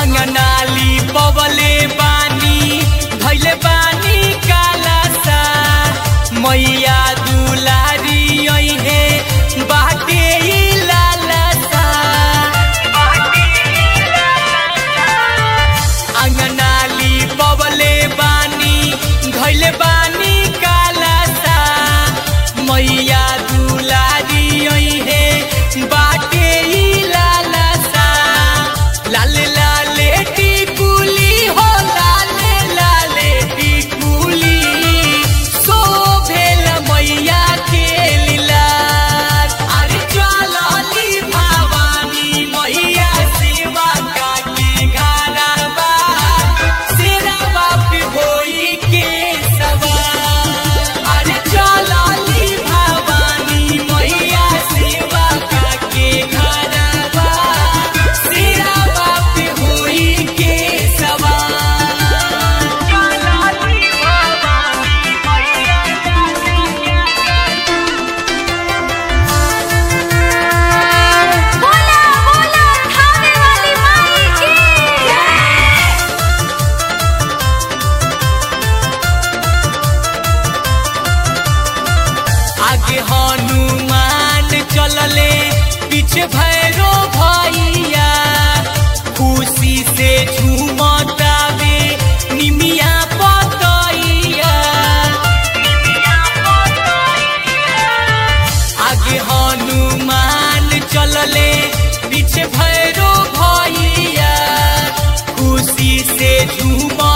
अंगनाली पवले बानी धैले बानी कालासा मैया दुलारी अइहे बाटे ई लालसा अंगनाली पवले बानी धैले बानी कालासा मैया दुलारी अइहे बाटे ई लालसा लाले लाले टिकुली हो लाले लाले टिकुली शोभेल मैया के लीलार अरे चलली भवानी मैया सेवा काकी घरवा सिरवा पे होई के सवार अरे चलली भवानी मैया सेवा काकी घरवा सिरवा पे होई के सवार चलली भवानी मैया बोला बोला खाने वाली माई की आगे हनुमान चलले पीछे भैरो भैया खुशी से झूमतावे निमिया पतैया आगे हनुमान चलले पीछे भैरो भैया खुशी से झूम